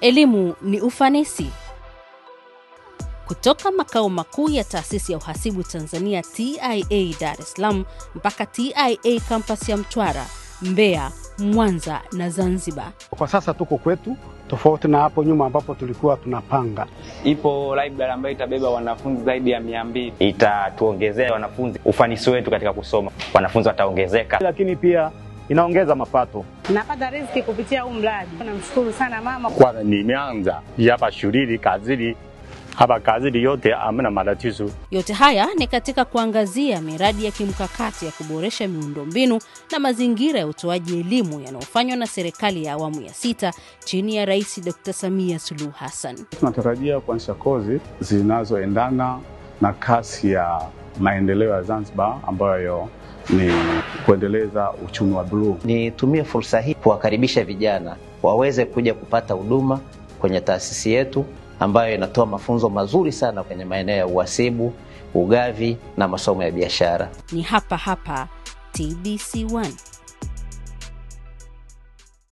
Elimu ni ufanisi. Kutoka makao makuu ya taasisi ya uhasibu Tanzania TIA Dar es Salaam mpaka TIA kampasi ya Mtwara, Mbeya, Mwanza na Zanzibar. Kwa sasa tuko kwetu, tofauti na hapo nyuma ambapo tulikuwa tunapanga. Ipo library ambayo itabeba wanafunzi zaidi ya mia mbili. Itatuongezea wanafunzi ufanisi wetu katika kusoma, wanafunzi wataongezeka. lakini pia inaongeza mapato. napata riziki kupitia huu mradi. Namshukuru sana mama. kwa nimeanza hapa shuleni kazini hapa kazini yote hamna matatizo. Yote haya ni katika kuangazia miradi ya kimkakati ya kuboresha miundombinu na mazingira ya utoaji elimu yanayofanywa na serikali ya awamu ya sita chini ya Rais Dr. Samia Suluhu Hassan. Tunatarajia kuanzisha kozi zinazoendana na kasi ya maendeleo ya Zanzibar ambayo ni kuendeleza uchumi wa bluu. Nitumie fursa hii kuwakaribisha vijana waweze kuja kupata huduma kwenye taasisi yetu ambayo inatoa mafunzo mazuri sana kwenye maeneo ya uhasibu, ugavi na masomo ya biashara. Ni hapa hapa TBC1.